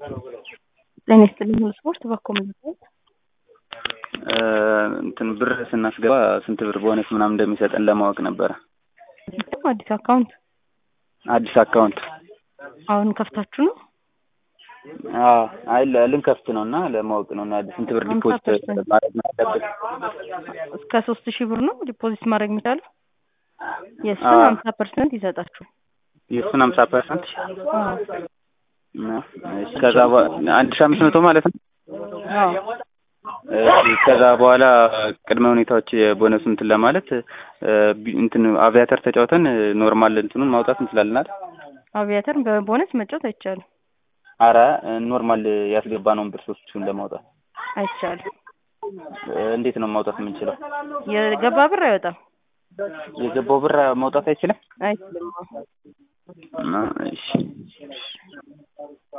ጤና ይስጥልኝ ሁሉ ስፖርት ባኮ መዘጋት እንትን ብር ስናስገባ ስንት ብር ቦነስ ምናምን እንደሚሰጠን ለማወቅ ነበረ። አዲስ አካውንት አዲስ አካውንት አሁን ከፍታችሁ ነው? አዎ፣ አይ ለ- ልንከፍት ነው እና ለማወቅ ነው እና ስንት ብር ሀምሳ ዲፖዚት ፐርሰንት ማድረግ ነው ያለብን? እስከ ሶስት ሺህ ብር ነው ዲፖዚት ማድረግ የሚቻለው። የእሱን አዎ። ሀምሳ ፐርሰንት ይሰጣችሁ። የእሱን ሀምሳ ፐርሰንት አዎ ከዛ በ- አንድ ሺህ አምስት መቶ ማለት ነው። አዎ እሺ፣ ከዛ በኋላ ቅድመ ሁኔታዎች የቦነሱ እንትን ለማለት እ፣ ቢ- እንትን አቪያተር ተጫውተን ኖርማል እንትኑን ማውጣት እንችላለን አይደል? አቪያተር በቦነስ መጫወት አይቻልም አረ ኖርማል ያስገባነውን ብር ሶስት ሺውን ለማውጣት አይቻልም። እ፣ እንዴት ነው ማውጣት የምንችለው? የገባ ብር አይወጣም የገባው ብር ማውጣት አይችልም? አይችልም። እና እሺ